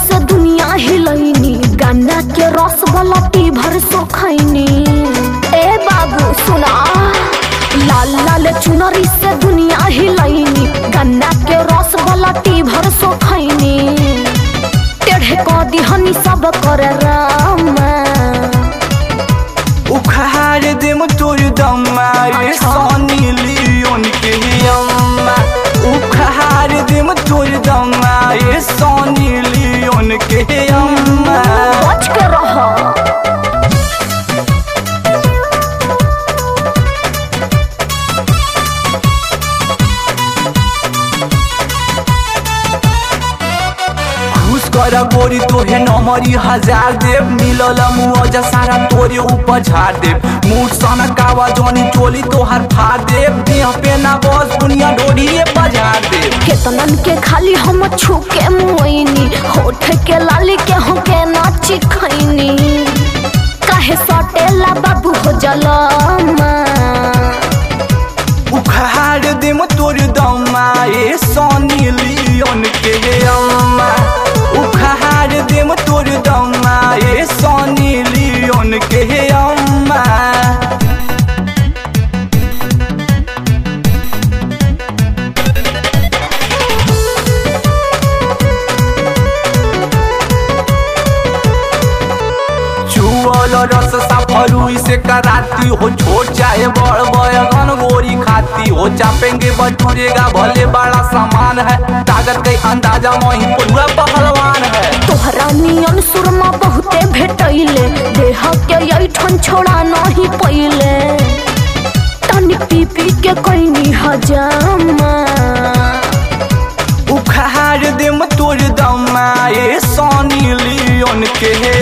से दुनिया हिलैनी गन्ना के रस वाला टी भर सो खैनी ए बाबू सुना लाल लाल चुनरी से दुनिया हिलैनी गन्ना के रस वाला टी भर सो खैनी टेढ़े क दिहनी सब कर रामा उखाड़ देम तोर दम्मा रे अच्छा। सोनी लियोन के अम्मा उखाड़ देम तोर दम्मा रे सोनी लियोन के अम्मा बच के रह खुश कर गोरी तोहे नमरी हजार देव मिलल मुआवजा सारा तोरे ऊपर झाड़ देव मुठ सन कावा जोनी टोली तोहर फाड़ देव देह पे ना बस दुनिया डोरिए बजार देव केतनन के खाली हम छू के मुइनी होठ के लाली के हो के नाची खैनी काहे सटेला बाबू हो जलमा उखाड़ देम तोर दम्मा ए सोनी लियोन के अम्मा उखाड़ देम तोर दम्मा ए सोनी लियोन के अम्मा चुअल रस सफरुई से कराती हो छोट चाहे बड़ बयगन गोरी खाती हो चापेंगे बटूरेगा भले बड़ा सामान है ताकत के अंदाजा वही पूरा पहलवान है तोहरा नियन सुरमा बहुते भेटैले देह के ऐठन छोड़ा नहीं पहिले तनी पी पी के कैनी हजामा उखाड़ देम तोर दम्मा ए सोनी लियोन के